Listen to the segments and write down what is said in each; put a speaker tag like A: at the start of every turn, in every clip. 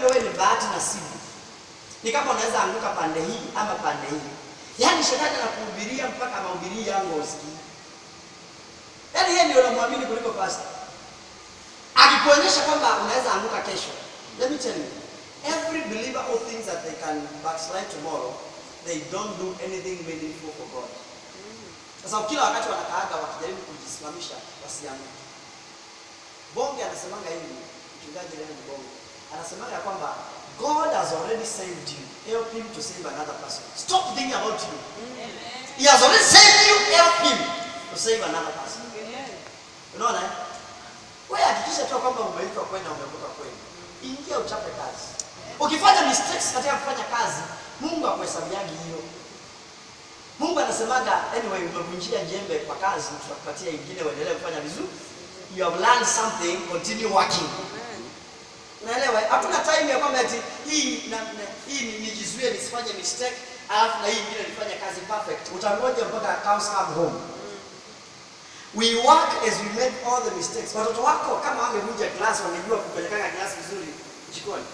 A: labda wewe ni bahati nasibu, ni kama unaweza anguka pande hii ama pande hii. Yaani shetani anakuhubiria mpaka mahubiri yangu usikii. Yaani yeye ndio unamwamini kuliko pastor. Akikuonyesha kwamba unaweza anguka kesho. Let me tell you, every believer who thinks that they can backslide tomorrow, they don't do anything meaningful for God. Sasa kila wakati wanakaaga wakijaribu kujisimamisha wasianguke. Bonge anasemanga hivi, mchungaji leo ni Bonge. Anasemanga kwamba God has already saved you. Help him to save another person. Stop thinking about you. He has already saved you. Help him to save another person. Unaona? eh? Wewe hakikisha tu kwamba umeitwa kwenda umevuka kweli. Ingia uchape kazi. Ukifanya mistakes katika kufanya kazi, Mungu akuhesabiagi hiyo. Mungu anasemaga anyway, umevunjia jembe kwa kazi, tutakupatia ingine uendelee kufanya vizuri. You have learned something, continue working. Unaelewa? Hakuna time ya kwamba ati hii na, na hii ni- nijizuie nisifanye mistake, alafu na hii ingine nifanye kazi perfect. Utangoja mpaka cows come home. We work as we make all the mistakes. Watoto wako kama wangevunja glass wangejua kupelekana glass vizuri jikoni.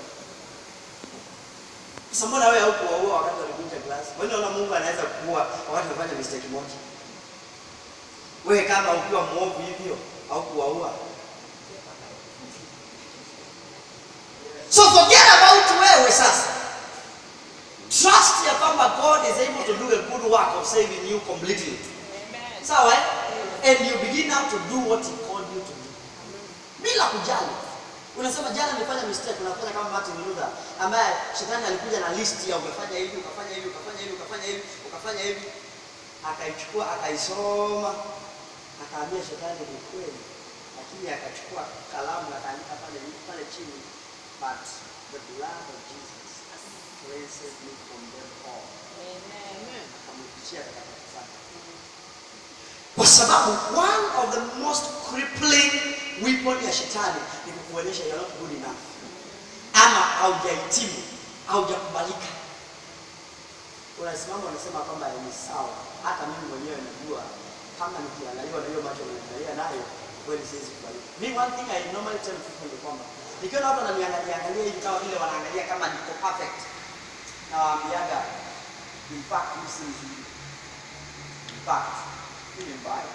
A: Sasa mbona wewe haukuwaua wakati walivunja glass? Wewe unaona Mungu anaweza kuua wakati unafanya mistake moja. Wewe kama ukiwa mwovu hivyo haukuwaua. So forget about wewe sasa. Trust ya kwamba God is able to do a good work of saving you completely. Sawa eh? And you begin now to do what he called you to do. Bila kujali. Unasema jana nilifanya mistake, unafanya kama Martin Luther ambaye shetani alikuja na list ya ukafanya hivi, ukafanya hivi, ukafanya hivi, ukafanya hivi, ukafanya hivi. Akaichukua, akaisoma, akaambia shetani ni kweli. Lakini akachukua kalamu akaandika pale pale chini, but the blood of Jesus cleanses me from them all. Akamrudishia takataka zake. Kwa sababu one of the most crippling weapon ya shetani ni kukuonyesha you're not good enough, ama haujahitimu, haujakubalika. Unasimama unasema kwamba ni sawa, hata mimi mwenyewe najua kama nikiangaliwa na hiyo macho unaniangalia nayo kweli siwezi kubalika. Me one thing I normally tell people ni kwamba nikiona watu wananiangalia angalia hivi kama vile wanaangalia kama niko perfect, nawaambiaga in fact hii si nzuri. In fact hii ni mbaya.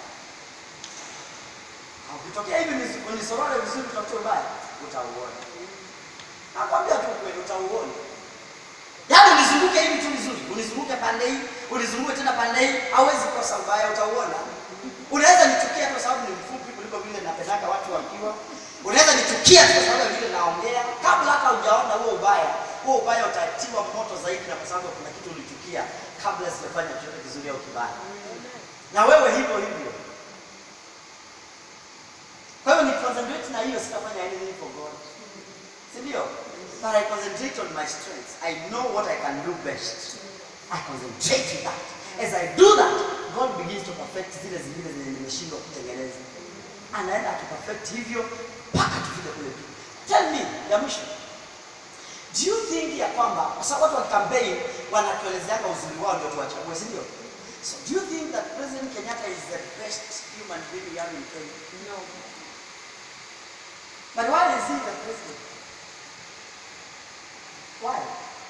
A: Na Ukitokea hivi nisi- unisorore vizuri utafute ubaya, utauona. Nakwambia tu kweli utauona. Yaani unizunguke hivi tu vizuri, unizunguke pande hii, unizunguke tena pande hii, hauwezi kosa ubaya, utauona. Unaweza nichukia kwa sababu ni mfupi kuliko vile napendaka watu wakiwa. Unaweza nichukia tu kwa sababu ya vile naongea, kabla hata hujaona huo ubaya. Huo ubaya utatiwa moto zaidi, na kwa sababu kuna kitu ulichukia kabla sijafanya chochote kizuri au kibaya. Na wewe hivyo hivyo. Kwa hiyo ni concentrate na hiyo, sitafanya anything for God, si ndio? But I concentrate on my strengths. I know what I can do best. I concentrate with that. As I do that, God begins to perfect zile zingine zenye nimeshindwa kutengeneza. Anaenda akiperfect hivyo mpaka tufike kule tu. Tell me, ya mwisho. Do you think ya kwamba kwa sababu watu wa campaign wanatuelezeanga uzuri wao ndio tuwachague, si ndio? So do you think that President Kenyatta is the best human being we have in Kenya? No. But why is he the president? Why?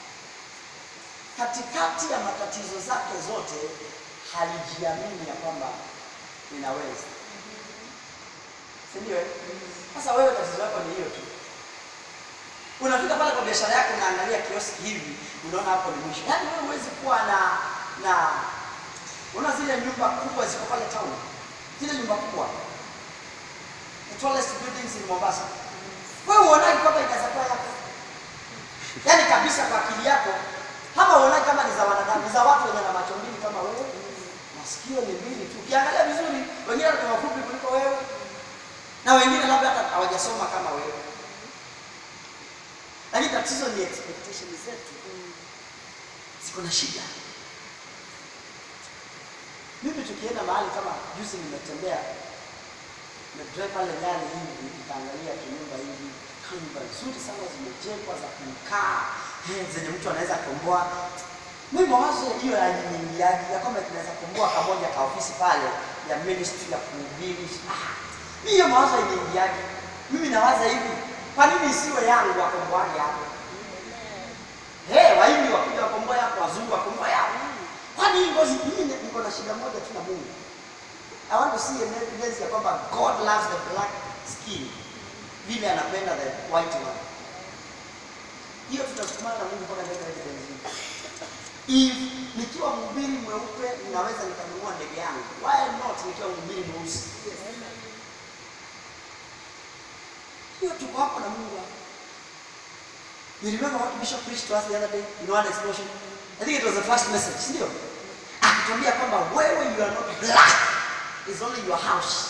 A: Katikati ya matatizo zake zote halijiamini ya kwamba ninaweza, si ndio? eh? Sasa wewe tatizo lako ni hiyo tu. Unafika pale kwa biashara yako, unaangalia kioski hivi, unaona hapo ni mwisho. Yaani wewe huwezi kuwa na na unaona zile nyumba kubwa ziko pale town, zile nyumba kubwa the tallest buildings in Mombasa. Wewe uonaje kwamba inaweza kuwa yako? Yaani kabisa kwa akili yako, hapa uonaje kama ni za wanadamu, ni za watu wenye na macho mbili kama wewe, masikio ni mbili tu. Ukiangalia vizuri, wengine ni wafupi kuliko wewe, na wengine labda hata hawajasoma kama wewe. Lakini tatizo ni expectation zetu ziko na shida. Mimi tukienda mahali kama juzi, nimetembea nimedrive pale ndani hivi, nikaangalia kinyumba hivi, nyumba nzuri sana zimejengwa za kukaa eh, zenye mtu anaweza komboa. Mimi mawazo hiyo yaliniingiaje ya kwamba tunaweza komboa kamoja ka ofisi pale ya ministry ya kuhubiri. Ah, hiyo mawazo iliingiaje? Mimi nawaza hivi, kwa nini isiwe yangu akomboaje hapo? Mungu. I want to see an evidence ya kwamba God loves the black skin vile anapenda the white one. Hiyo tutasukumana na Mungu mpaka leta evidence hii. If nikiwa mhubiri mweupe ninaweza nikanunua ndege yangu, why not nikiwa mhubiri mweusi? Hiyo tuko hapo na Mungu hapo. You remember what Bishop preached to us the other day in one explosion? I think it was the first message, si ndio? Akituambia kwamba wewe you are not black, is only your house.